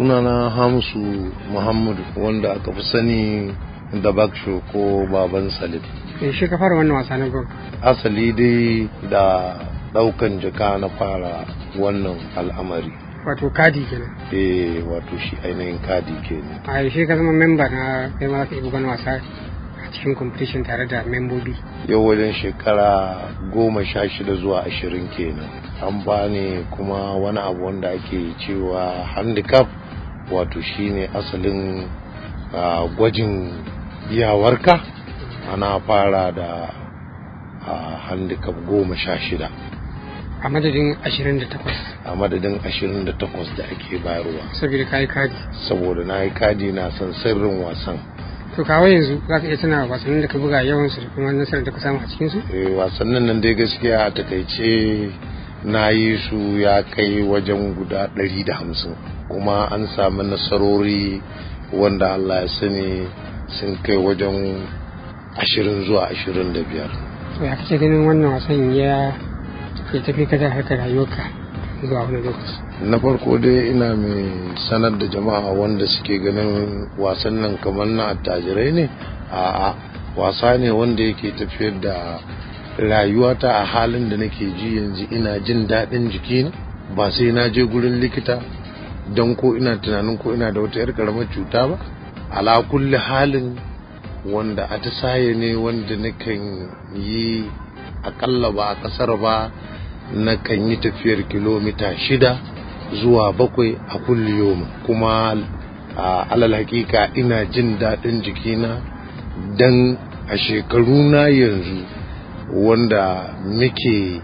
sunana hamsu muhammadu wanda aka fi sani da baksho ko baban salim shi ka fara wannan wasa na golf asali dai da daukan jaka na fara wannan al'amari wato kadi kenan eh wato shi ainihin kadi kenan a yaushe ka zama memba na kai ma ka yi bugan wasa a cikin competition tare da membobi yau wajen shekara goma sha shida zuwa ashirin kenan an bani kuma wani abu wanda ake cewa handicap wato shine asalin uh, gwajin iyawarka ana fara da uh, handicap goma sha shida a madadin 28 a madadin 28 da ake bayarwa saboda ka yi kadi saboda na yi kadi na san sirrin wasan to kawo yanzu za ka iya tuna wasannin da ka buga yawansu da kuma nasarar da ka samu a cikinsu eh wasannin nan dai gaskiya a takaice na yi su ya kai wajen guda 150 kuma an sami nasarori wanda Allah ya sani sun kai wajen 20 zuwa 25 to ya kace ganin wannan wasan ya ke tafi kada harkar rayuwarka zuwa wani lokaci na farko dai ina mai sanar da jama'a wanda suke ganin wasan nan kamar na attajirai ne a'a wasa ne wanda yake tafiyar da rayuwata a halin da nake ji yanzu ina jin daɗin jiki ba sai na je gurin likita don ko ina tunanin ko ina da wata 'yar karamar cuta ba ala kulli halin wanda atisaye ne wanda nakan yi akalla ba a ƙasar ba na kan yi tafiyar kilomita shida zuwa bakwai a kulliyomi kuma a alal hakika ina jin daɗin jikina don a shekaru na yanzu wanda muke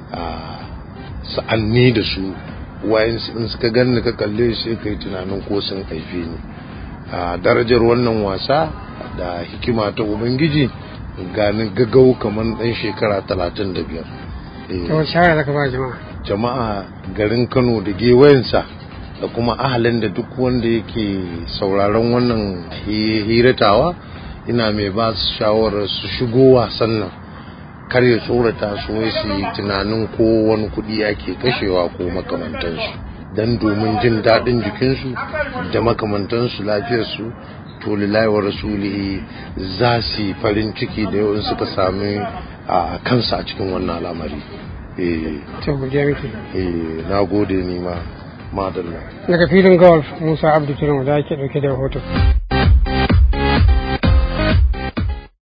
sa'anni da su wayan in suka ganni ka kalle sai kai tunanin ko sun haife ni a darajar wannan wasa da hikima ta ubangiji ganin gagau kamar ɗan shekara talatin da biyar ta wata shawara zaka ba jama'a jama'a garin kano da gewayensa da kuma ahalin da duk wanda yake sauraron wannan hiratawa ina mai ba su shawarar su shigo wasan nan kar ya tsorata su wai su yi tunanin ko wani kuɗi ake kashewa ko makamantansu don domin jin daɗin jikinsu da makamantansu lafiyarsu to lillahi wa rasulihi za su yi farin ciki da yawan suka sami a kansa a cikin wannan al'amari to godiya miki eh na gode ni ma madalla daga filin golf musa abdu kiran da yake dauke da rahoton